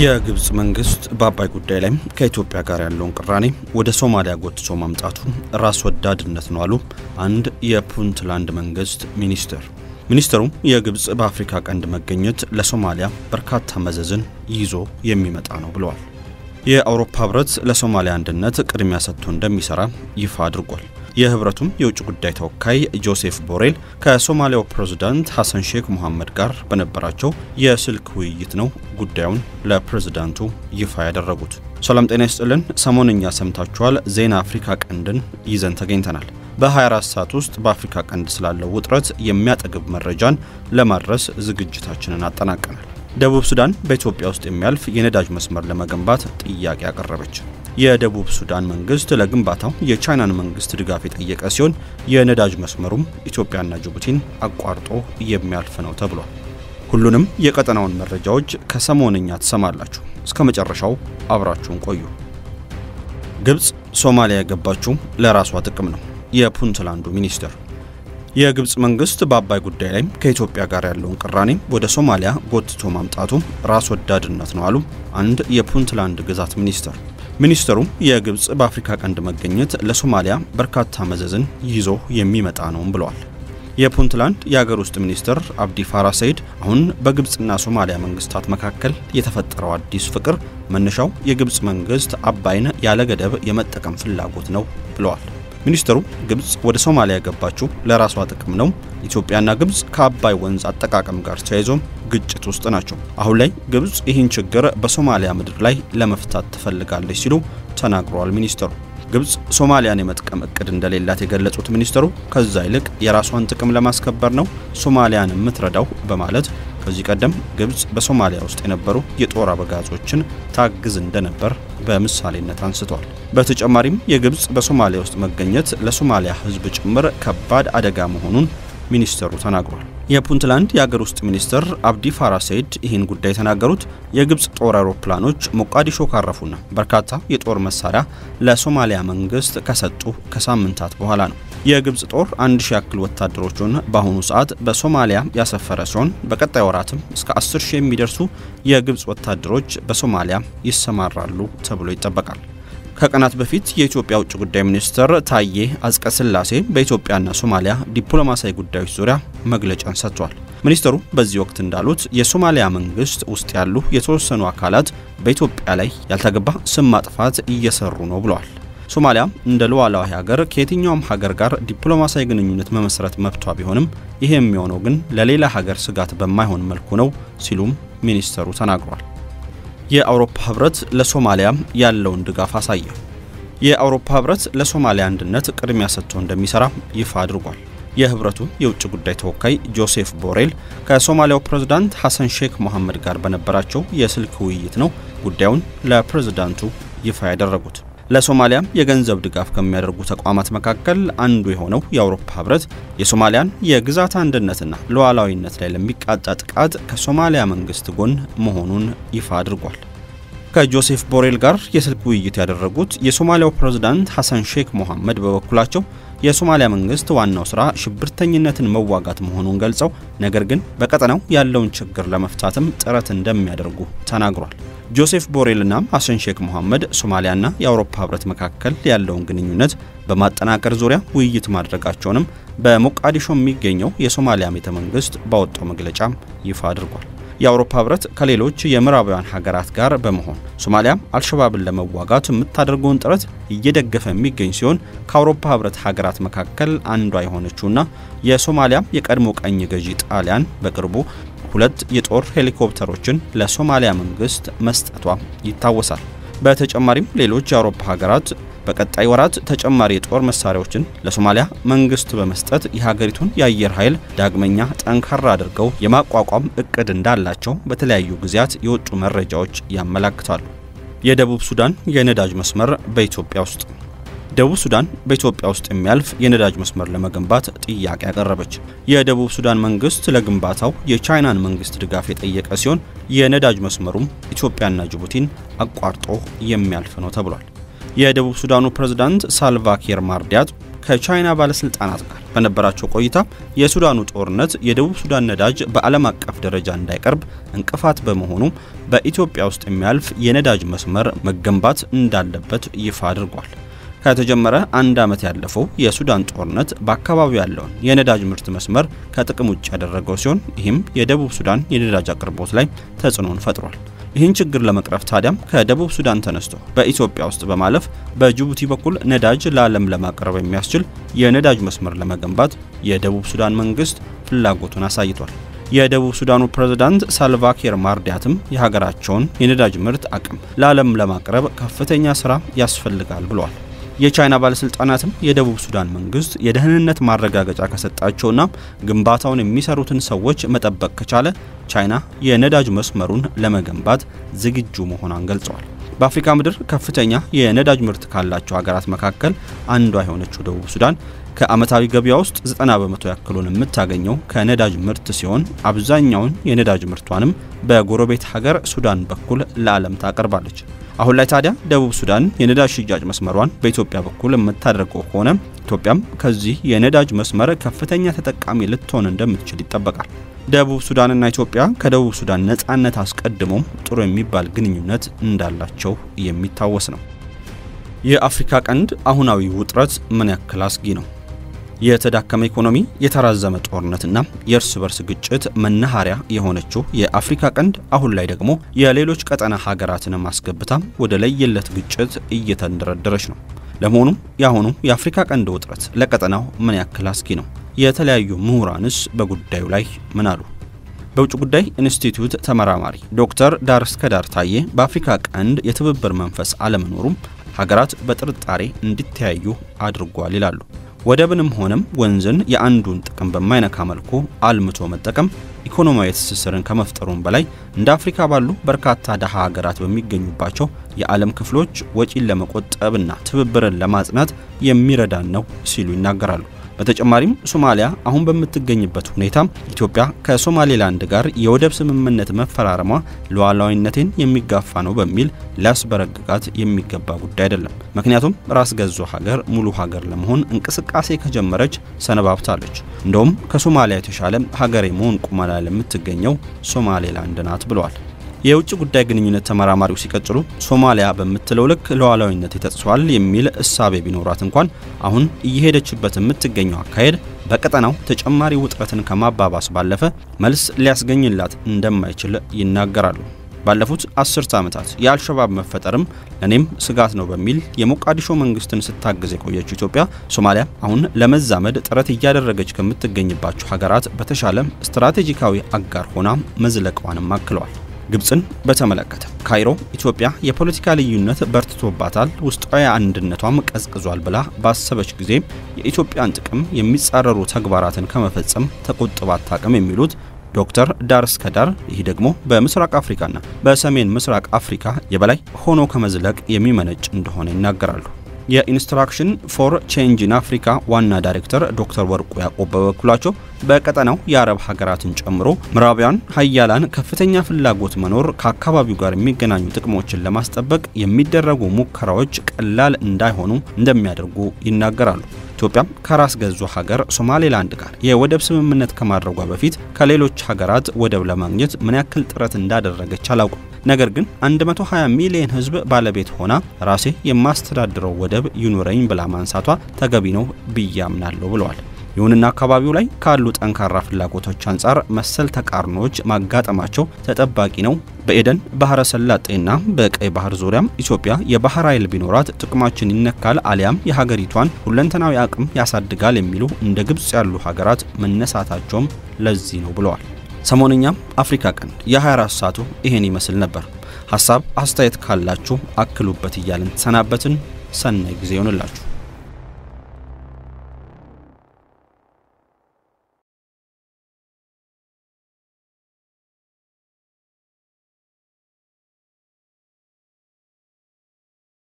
የግብጽ መንግስት በአባይ ጉዳይ ላይ ከኢትዮጵያ ጋር ያለውን ቅራኔ ወደ ሶማሊያ ጎትቶ ማምጣቱ ራስ ወዳድነት ነው አሉ አንድ የፑንትላንድ መንግስት ሚኒስትር። ሚኒስትሩ የግብጽ በአፍሪካ ቀንድ መገኘት ለሶማሊያ በርካታ መዘዝን ይዞ የሚመጣ ነው ብለዋል። የአውሮፓ ህብረት ለሶማሊያ አንድነት ቅድሚያ ሰጥቶ እንደሚሰራ ይፋ አድርጓል። የህብረቱም የውጭ ጉዳይ ተወካይ ጆሴፍ ቦሬል ከሶማሊያው ፕሬዝዳንት ሐሰን ሼክ ሙሐመድ ጋር በነበራቸው የስልክ ውይይት ነው ጉዳዩን ለፕሬዝዳንቱ ይፋ ያደረጉት። ሰላም ጤና ይስጥልን። ሰሞንኛ ሰምታችኋል። ዜና አፍሪካ ቀንድን ይዘን ተገኝተናል። በ24 ሰዓት ውስጥ በአፍሪካ ቀንድ ስላለው ውጥረት የሚያጠግብ መረጃን ለማድረስ ዝግጅታችንን አጠናቀናል። ደቡብ ሱዳን በኢትዮጵያ ውስጥ የሚያልፍ የነዳጅ መስመር ለመገንባት ጥያቄ አቀረበች። የደቡብ ሱዳን መንግስት ለግንባታው የቻይናን መንግስት ድጋፍ የጠየቀ ሲሆን የነዳጅ መስመሩም ኢትዮጵያና ጅቡቲን አቋርጦ የሚያልፍ ነው ተብሏል። ሁሉንም የቀጠናውን መረጃዎች ከሰሞንኛ ትሰማላችሁ። እስከ መጨረሻው አብራችሁን ቆዩ። ግብጽ ሶማሊያ የገባችው ለራሷ ጥቅም ነው። የፑንትላንዱ ሚኒስትር የግብጽ መንግስት በአባይ ጉዳይ ላይ ከኢትዮጵያ ጋር ያለውን ቅራኔ ወደ ሶማሊያ ጎትቶ ማምጣቱ ራስ ወዳድነት ነው አሉ አንድ የፑንትላንድ ግዛት ሚኒስትር። ሚኒስትሩ የግብጽ በአፍሪካ ቀንድ መገኘት ለሶማሊያ በርካታ መዘዝን ይዞ የሚመጣ ነውም ብለዋል። የፑንትላንድ የሀገር ውስጥ ሚኒስትር አብዲ ፋራ ሰይድ አሁን በግብጽና ሶማሊያ መንግስታት መካከል የተፈጠረው አዲስ ፍቅር መነሻው የግብጽ መንግስት አባይን ያለ ገደብ የመጠቀም ፍላጎት ነው ብለዋል። ሚኒስትሩ ግብጽ ወደ ሶማሊያ የገባችው ለራሷ ጥቅም ነው። ኢትዮጵያና ግብጽ ከአባይ ወንዝ አጠቃቀም ጋር ተያይዞም ግጭት ውስጥ ናቸው። አሁን ላይ ግብጽ ይህን ችግር በሶማሊያ ምድር ላይ ለመፍታት ትፈልጋለች ሲሉ ተናግረዋል። ሚኒስትሩ ግብጽ ሶማሊያን የመጥቀም እቅድ እንደሌላት የገለጹት ሚኒስትሩ ከዛ ይልቅ የራሷን ጥቅም ለማስከበር ነው ሶማሊያን የምትረዳው በማለት ከዚህ ቀደም ግብጽ በሶማሊያ ውስጥ የነበሩ የጦር አበጋዞችን ታግዝ እንደነበር በምሳሌነት አንስተዋል። በተጨማሪም የግብጽ በሶማሊያ ውስጥ መገኘት ለሶማሊያ ሕዝብ ጭምር ከባድ አደጋ መሆኑን ሚኒስተሩ ተናግሯል። የፑንትላንድ የአገር ውስጥ ሚኒስትር አብዲ ፋራ ሰይድ ይህን ጉዳይ የተናገሩት የግብጽ ጦር አውሮፕላኖች ሞቃዲሾ ካረፉና በርካታ የጦር መሳሪያ ለሶማሊያ መንግስት ከሰጡ ከሳምንታት በኋላ ነው። የግብጽ ጦር አንድ ሺ ያክል ወታደሮቹን በአሁኑ ሰዓት በሶማሊያ ያሰፈረ ሲሆን በቀጣይ ወራትም እስከ 10 ሺህ የሚደርሱ የግብጽ ወታደሮች በሶማሊያ ይሰማራሉ ተብሎ ይጠበቃል። ከቀናት በፊት የኢትዮጵያ ውጭ ጉዳይ ሚኒስትር ታዬ አጽቀ ሥላሴ በኢትዮጵያና ሶማሊያ ዲፕሎማሲያዊ ጉዳዮች ዙሪያ መግለጫን ሰጥቷል። ሚኒስትሩ በዚህ ወቅት እንዳሉት የሶማሊያ መንግስት ውስጥ ያሉ የተወሰኑ አካላት በኢትዮጵያ ላይ ያልተገባ ስም ማጥፋት እየሰሩ ነው ብለዋል። ሶማሊያ እንደ ሉዓላዊ ሀገር ከየትኛውም ሀገር ጋር ዲፕሎማሲያዊ ግንኙነት መመስረት መብቷ ቢሆንም ይሄ የሚሆነው ግን ለሌላ ሀገር ስጋት በማይሆን መልኩ ነው ሲሉም ሚኒስተሩ ተናግሯል። የአውሮፓ ህብረት ለሶማሊያ ያለውን ድጋፍ አሳየ። የአውሮፓ ህብረት ለሶማሊያ አንድነት ቅድሚያ ሰጥቶ እንደሚሰራ ይፋ አድርጓል። የህብረቱ የውጭ ጉዳይ ተወካይ ጆሴፍ ቦሬል ከሶማሊያው ፕሬዝዳንት ሐሰን ሼክ መሐመድ ጋር በነበራቸው የስልክ ውይይት ነው ጉዳዩን ለፕሬዝዳንቱ ይፋ ያደረጉት። ለሶማሊያ የገንዘብ ድጋፍ ከሚያደርጉ ተቋማት መካከል አንዱ የሆነው የአውሮፓ ህብረት የሶማሊያን የግዛት አንድነትና ሉዓላዊነት ላይ ለሚቃጣ ጥቃት ከሶማሊያ መንግስት ጎን መሆኑን ይፋ አድርጓል። ከጆሴፍ ቦሬል ጋር የስልክ ውይይት ያደረጉት የሶማሊያው ፕሬዝዳንት ሐሰን ሼክ ሞሐመድ በበኩላቸው የሶማሊያ መንግስት ዋናው ስራ ሽብርተኝነትን መዋጋት መሆኑን ገልጸው ነገር ግን በቀጠናው ያለውን ችግር ለመፍታትም ጥረት እንደሚያደርጉ ተናግሯል። ጆሴፍ ቦሬልና ሐሰን ሼክ መሐመድ ሶማሊያና የአውሮፓ ህብረት መካከል ያለውን ግንኙነት በማጠናከር ዙሪያ ውይይት ማድረጋቸውንም በሞቃዲሾ የሚገኘው የሶማሊያ ቤተ መንግስት ባወጣው መግለጫ ይፋ አድርጓል። የአውሮፓ ህብረት ከሌሎች የምዕራባውያን ሀገራት ጋር በመሆን ሶማሊያ አልሸባብን ለመዋጋት የምታደርገውን ጥረት እየደገፈ የሚገኝ ሲሆን ከአውሮፓ ህብረት ሀገራት መካከል አንዷ የሆነችውና የሶማሊያ የቀድሞ ቀኝ ገዢ ጣሊያን በቅርቡ ሁለት የጦር ሄሊኮፕተሮችን ለሶማሊያ መንግስት መስጠቷ ይታወሳል። በተጨማሪም ሌሎች የአውሮፓ ሀገራት በቀጣይ ወራት ተጨማሪ የጦር መሳሪያዎችን ለሶማሊያ መንግስት በመስጠት የሀገሪቱን የአየር ኃይል ዳግመኛ ጠንካራ አድርገው የማቋቋም እቅድ እንዳላቸው በተለያዩ ጊዜያት የወጡ መረጃዎች ያመላክታሉ። የደቡብ ሱዳን የነዳጅ መስመር በኢትዮጵያ ውስጥ ደቡብ ሱዳን በኢትዮጵያ ውስጥ የሚያልፍ የነዳጅ መስመር ለመገንባት ጥያቄ ያቀረበች። የደቡብ ሱዳን መንግስት ለግንባታው የቻይናን መንግስት ድጋፍ የጠየቀ ሲሆን የነዳጅ መስመሩም ኢትዮጵያና ጅቡቲን አቋርጦ የሚያልፍ ነው ተብሏል። የደቡብ ሱዳኑ ፕሬዝዳንት ሳልቫኪር ማርዲያት ከቻይና ባለስልጣናት ጋር በነበራቸው ቆይታ የሱዳኑ ጦርነት የደቡብ ሱዳን ነዳጅ በዓለም አቀፍ ደረጃ እንዳይቀርብ እንቅፋት በመሆኑ በኢትዮጵያ ውስጥ የሚያልፍ የነዳጅ መስመር መገንባት እንዳለበት ይፋ አድርጓል። ከተጀመረ አንድ ዓመት ያለፈው የሱዳን ጦርነት በአካባቢው ያለውን የነዳጅ ምርት መስመር ከጥቅም ውጭ ያደረገው ሲሆን ይህም የደቡብ ሱዳን የነዳጅ አቅርቦት ላይ ተጽዕኖን ፈጥሯል። ይህን ችግር ለመቅረፍ ታዲያም ከደቡብ ሱዳን ተነስቶ በኢትዮጵያ ውስጥ በማለፍ በጅቡቲ በኩል ነዳጅ ለዓለም ለማቅረብ የሚያስችል የነዳጅ መስመር ለመገንባት የደቡብ ሱዳን መንግስት ፍላጎቱን አሳይቷል። የደቡብ ሱዳኑ ፕሬዝዳንት ሳልቫኪር ማርዲያትም የሀገራቸውን የነዳጅ ምርት አቅም ለዓለም ለማቅረብ ከፍተኛ ስራ ያስፈልጋል ብለዋል። የቻይና ባለስልጣናትም የደቡብ ሱዳን መንግስት የደህንነት ማረጋገጫ ከሰጣቸውና ግንባታውን የሚሰሩትን ሰዎች መጠበቅ ከቻለ ቻይና የነዳጅ መስመሩን ለመገንባት ዝግጁ መሆኗን ገልጸዋል። በአፍሪካ ምድር ከፍተኛ የነዳጅ ምርት ካላቸው ሀገራት መካከል አንዷ የሆነችው ደቡብ ሱዳን ከዓመታዊ ገበያ ውስጥ 90 በመቶ ያክሉን የምታገኘው ከነዳጅ ምርት ሲሆን አብዛኛውን የነዳጅ ምርቷንም በጎረቤት ሀገር ሱዳን በኩል ለዓለም ታቀርባለች። አሁን ላይ ታዲያ ደቡብ ሱዳን የነዳጅ ሽያጭ መስመሯን በኢትዮጵያ በኩል የምታደርገው ከሆነ ኢትዮጵያም ከዚህ የነዳጅ መስመር ከፍተኛ ተጠቃሚ ልትሆን እንደምትችል ይጠበቃል። ደቡብ ሱዳንና ኢትዮጵያ ከደቡብ ሱዳን ነጻነት አስቀድሞም ጥሩ የሚባል ግንኙነት እንዳላቸው የሚታወስ ነው። የአፍሪካ ቀንድ አሁናዊ ውጥረት ምን ያክል አስጊ ነው? የተዳከመ ኢኮኖሚ፣ የተራዘመ ጦርነትና የእርስ በርስ ግጭት መናኸሪያ የሆነችው የአፍሪካ ቀንድ አሁን ላይ ደግሞ የሌሎች ቀጠና ሀገራትን ማስገብታ ወደ ለየለት ግጭት እየተንደረደረች ነው። ለመሆኑም የአሁኑ የአፍሪካ ቀንድ ውጥረት ለቀጠናው ምን ያክል አስጊ ነው? የተለያዩ ምሁራንስ በጉዳዩ ላይ ምን አሉ? በውጭ ጉዳይ ኢንስቲትዩት ተመራማሪ ዶክተር ዳር እስከ ዳር ታዬ በአፍሪካ ቀንድ የትብብር መንፈስ አለመኖሩም ሀገራት በጥርጣሬ እንዲተያዩ አድርጓል ይላሉ። ወደብንም ሆነም ወንዝን የአንዱን ጥቅም በማይነካ መልኩ አልምቶ መጠቀም ኢኮኖሚያዊ ትስስርን ከመፍጠሩም በላይ እንደ አፍሪካ ባሉ በርካታ ደሃ ሀገራት በሚገኙባቸው የዓለም ክፍሎች ወጪን ለመቆጠብና ትብብርን ለማጽናት የሚረዳን ነው ሲሉ ይናገራሉ። በተጨማሪም ሶማሊያ አሁን በምትገኝበት ሁኔታ ኢትዮጵያ ከሶማሌላንድ ጋር የወደብ ስምምነት መፈራረሟ ሉዓላዊነቴን የሚጋፋ ነው በሚል ሊያስበረግጋት የሚገባ ጉዳይ አይደለም። ምክንያቱም ራስ ገዟ ሀገር ሙሉ ሀገር ለመሆን እንቅስቃሴ ከጀመረች ሰነባብታለች። እንደውም ከሶማሊያ የተሻለ ሀገር የመሆን ቁመና ለምትገኘው ሶማሌላንድ ናት ብለዋል። የውጭ ጉዳይ ግንኙነት ተመራማሪው ሲቀጥሉ ሶማሊያ በምትለው ልክ ሉዓላዊነት ተጥሷል የሚል እሳቤ ቢኖራት እንኳን አሁን እየሄደችበት የምትገኘው አካሄድ በቀጠናው ተጨማሪ ውጥረትን ከማባባስ ባለፈ መልስ ሊያስገኝላት እንደማይችል ይናገራሉ። ባለፉት አስርተ ዓመታት የአልሸባብ መፈጠርም ለእኔም ስጋት ነው በሚል የሞቃዲሾ መንግስትን ስታግዝ የቆየችው ኢትዮጵያ ሶማሊያ አሁን ለመዛመድ ጥረት እያደረገች ከምትገኝባቸው ሀገራት በተሻለ ስትራቴጂካዊ አጋር ሆና መዝለቋንም አክለዋል። ግብፅን በተመለከተ ካይሮ ኢትዮጵያ የፖለቲካ ልዩነት በርትቶባታል፣ ውስጣዊ አንድነቷም ቀዝቅዟል ብላ ባሰበች ጊዜ የኢትዮጵያን ጥቅም የሚጻረሩ ተግባራትን ከመፈጸም ተቆጥባ አታውቅም የሚሉት ዶክተር ዳር እስከ ዳር ይህ ደግሞ በምስራቅ አፍሪካና በሰሜን ምስራቅ አፍሪካ የበላይ ሆኖ ከመዝለቅ የሚመነጭ እንደሆነ ይናገራሉ። የኢንስትራክሽን ፎር ቼንጅ ኢን አፍሪካ ዋና ዳይሬክተር ዶክተር ወርቁ ያዕቆብ በበኩላቸው በቀጠናው የአረብ ሀገራትን ጨምሮ ምዕራባውያን ሀያላን ከፍተኛ ፍላጎት መኖር ከአካባቢው ጋር የሚገናኙ ጥቅሞችን ለማስጠበቅ የሚደረጉ ሙከራዎች ቀላል እንዳይሆኑ እንደሚያደርጉ ይናገራሉ። ኢትዮጵያም ከራስ ገዟ ሀገር ሶማሌላንድ ጋር የወደብ ስምምነት ከማድረጓ በፊት ከሌሎች ሀገራት ወደብ ለማግኘት ምን ያክል ጥረት እንዳደረገች አላውቅም። ነገር ግን 120 ሚሊዮን ሕዝብ ባለቤት ሆና ራሴ የማስተዳድረው ወደብ ይኑረኝ ብላ ማንሳቷ ተገቢ ነው ብዬ አምናለሁ ብለዋል። ይሁንና አካባቢው ላይ ካሉ ጠንካራ ፍላጎቶች አንጻር መሰል ተቃርኖዎች ማጋጠማቸው ተጠባቂ ነው። በኤደን ባህረ ሰላጤና በቀይ ባህር ዙሪያም ኢትዮጵያ የባህር ኃይል ቢኖራት ጥቅማችን ይነካል አሊያም የሀገሪቷን ሁለንተናዊ አቅም ያሳድጋል የሚሉ እንደ ግብፅ ያሉ ሀገራት መነሳታቸውም ለዚህ ነው ብለዋል። ሰሞንኛም አፍሪካ ቀንድ የ24 ሰዓቱ ይሄን ይመስል ነበር። ሀሳብ አስተያየት ካላችሁ አክሉበት እያልን ተሰናበትን። ሰናይ ጊዜ ይሆንላችሁ።